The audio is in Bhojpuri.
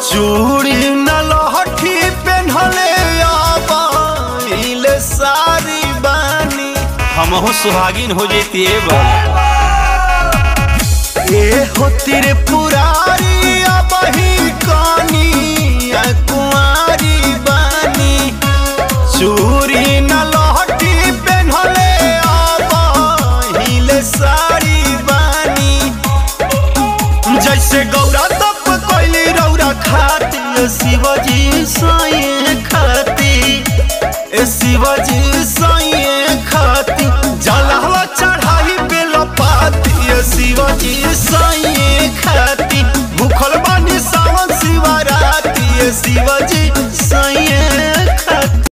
चूड़ी न लहठी पेन्हले आबाइले सारी बानी हमहू सुहागिन हो जेती बा ए हो तेरे पुरारी अबही कानी आ कुंवारी बानी चूड़ी न लहठी पेन्हले आबाइले सारी बानी जैसे गौरा तप कैली रौरा खाती ए शिवजी साई खाती ए शिवजी साई